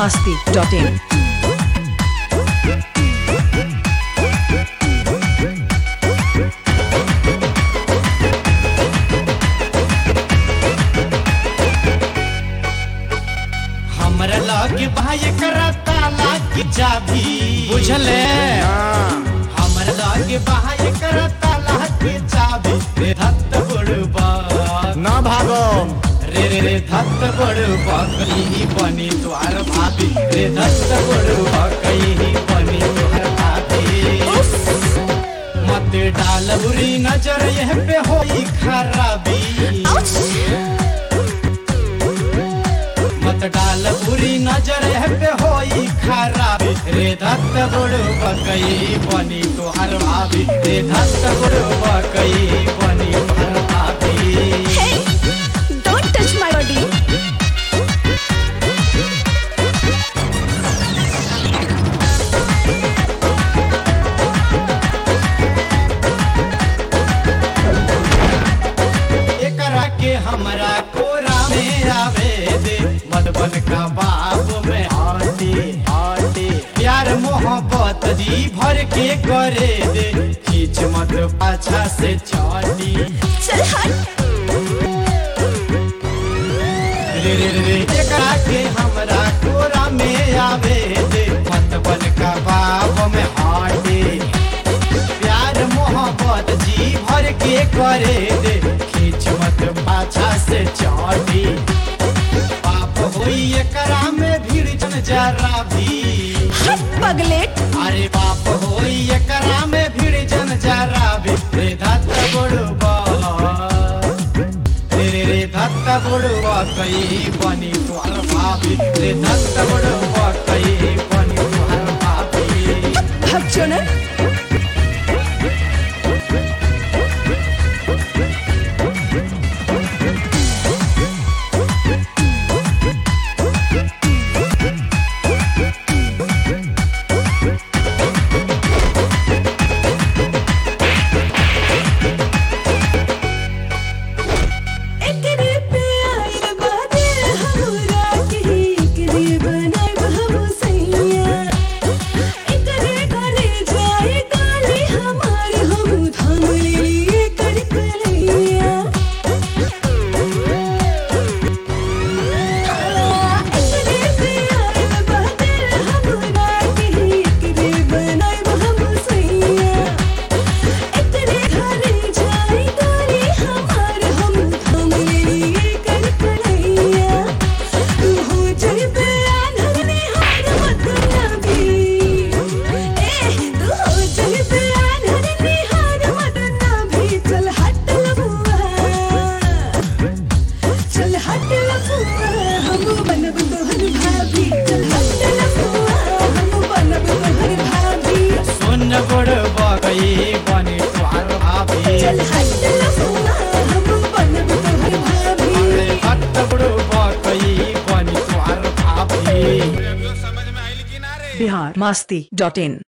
masti.in. हमरा लगे भाई करता लागी जाभी बुझले हमरा लगे भाई करता लागी जाभी रे धत्त बड़बा ना भागो रे रे रे धत्त बड़बा कहीं बनी द्वार भाभी रे धत्त बड़बा कहीं बनी द्वार भाभी मत डाल बुरी नजर यह पे होई खराबी मत डाल बुरी नजर है पे होई खराबी रे धत्त बुड़ बकई बनी तोहर भाभी रे धत्त बुड़ बकई बनी तोहर भाभी Hey, don't touch my body. एकरा के हमरा कोरा में आवे दे मधुबन का बाप में आटी आटी प्यार मोहब्बत जी भर के करे दे खींच मत पाछा से चाटी चल हट रे रे रे रे एकरा के हमरा कोरा में आवे दे मत बन का बाब में हाटे प्यार मोहब्बत जी भर के करे दे खींच मत पाछा से चाटी पाप होई एकरा में भीड़ जन जरा भी हट पगलेट अरे बाप होई एकरा में भीड़ जन जरा भी रे धत बड़बा रे रे रे धत बड़बा कई बनी तुहर भाभी रे धत बड़बा कई बनी तुहर भाभी भाग चोनर एकरे पे आइल बादल हमरा के एकरे बनाइब हम सैया एकरे घरे जाए काले हमार हम थाम लेलिए कर कलैया एकरे पे आइल बादल हमरा के एकरे बनाइब हम सैया एकरे घरे जाए काले हमार हम थाम लेलिए कर कलैया तू हो जइबे आन्हर निहार मत ना भी ए तू हो जइबे आन्हर निहार मत ना भी चल हट लबुआ चल हट लबुआ हम बनब तोहर भाभी चल हट लबुआ हम बनब तोहर भाभी सुन बड़बा कई बनी तुहर भाभी चल हट लबुआ हम बनब तोहर भाभी रे धत बड़बा कई बनी तुहर भाभी Bihar masti.in.